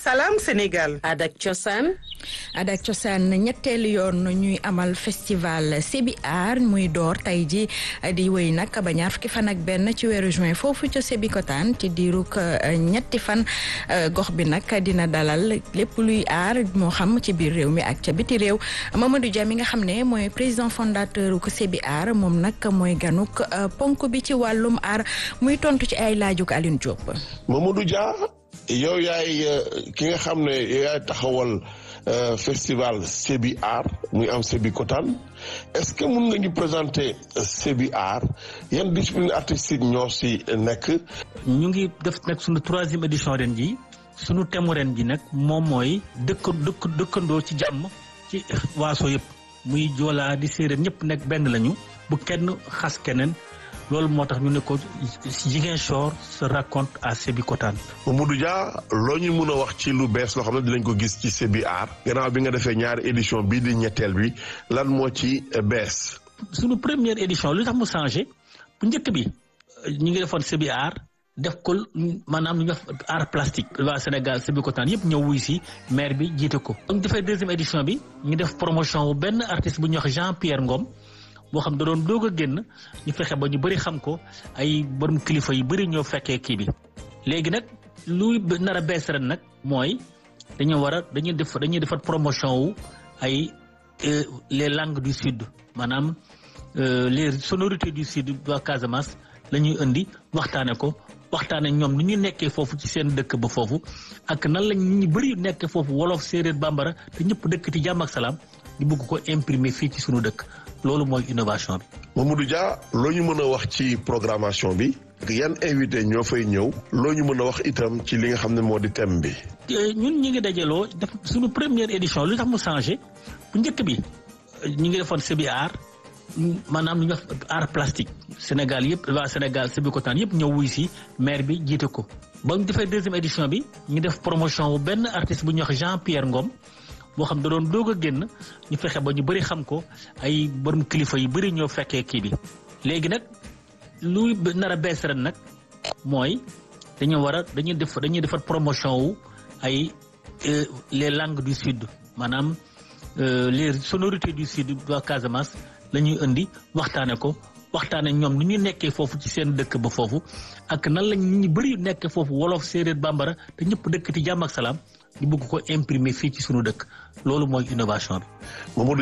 Salam Sénégal. Adak Cosaan. Adak Cosaan ñetteelu yoon ñuy amal festival Sébi Art muy door tey ji di wéy nag ba ñaar fukki fan ak benn ci weeru juin foofu ca Sébikotane ci diirug ñetti fan gox bi nag dina dalal lépp luy aar moo xam ci biir réew mi ak ca biti réew Mamadou Dia mi nga xam ne mooy président fondateur ko Sébi Art moom nag mooy ganuk ponk bi ci wàllum aar muy tontu ci ay laajug Alioune Diop. Mamadou Dia yow yaay ki nga xam ne yow yaay taxawal festival Sébi Art muy am Sébikotane est-ce que mun nga ñu présenter Sébi Art yan discipline artistique ñoo si nekk. ñu ngi def nag suñu troisième édition ren ji suñu thème ren ji nag moom mooy dëkk dëkk dëkkandoo ci jàmm ci waaso yëpp muy joolaa di séeréer ñëpp nekk benn lañu bu kenn xas keneen. loolu moo tax ñu ne ko Ziguinchor se raconte à Sébikotane. Mamadou Dia loo ñu mën a wax ci lu bees loo xam ne dinañ ko gis ci Sébi Art gannaaw bi nga defee ñaari édition bii di ñetteel bi lan moo ci bees. suñu première édition lu tax mu changé bu njëkk bi ñu ngi defoon Sébi Art def ko maanaam lu ñuy wax art plastique. waa Sénégal Sébikotane yëpp ñëw wuy si maire bi jiite ko. donc defee deuxième édition bi ñu def promotion bu benn artiste bu ñuy wax Jean Pierre Ngom. boo xam da doon doog a génn ñu fexe ba ñu bëri xam ko ay borom kilifa yu bëri ñoo fekkee kii bi léegi nag luy nar a bees ren nag mooy dañoo war a dañuy def dañuy defar promotion wu ay les langues du sud maanaam les sonorités du sud waa Casamance la ñuy indi waxtaane ko waxtaane ñoom ni ñu nekkee foofu ci seen dëkk ba foofu ak nan lañ ñu bëri nekkee foofu wolof séeréer bambara te ñëpp dëkk ci jàmm ak salaam di bëgg ko imprimer fii ci sunu dëkk loolu mooy innovation bi. Mamadou Dia loo ñu mën a wax ci programmation bi. yan invité ñoo fay ñëw. loo ñu mën a wax itam ci li nga xam ne moo di thème bi. ñun ñi ngi dajaloo def suñu première édition lu tax mu changé bu njëkk bi ñu ngi defoon Sébi Art maanaam lu ñuy wax art plastique Sénégal yëpp waa Sénégal Sébikotane yëpp ñëw wuy si maire bi jiite ko. ba ñu defee deuxième édition bi ñu def promotion bu benn artiste bu ñuy wax Jean Pierre Ngom. boo xam da doon doog a génn ñu fexe ba ñu bëri xam ko ay borom kilifa yu bëri ñoo fekkee kii bi léegi nag luy nar a bees ren nag mooy dañoo war a dañuy def dañuy defar promotion wu ay les langues du sud maanaam les sonorités du sud waa Casamance la ñuy indi waxtaane ko waxtaane ñoom ni ñu nekkee foofu ci seen dëkk ba foofu ak nan lañ ñu bëri nekkee foofu wolof séeréer bambara te ñëpp dëkk ci jàmm ak salaam ñu bëgg ko imprimer fii ci sunu dëkk loolu mooy innovation bi.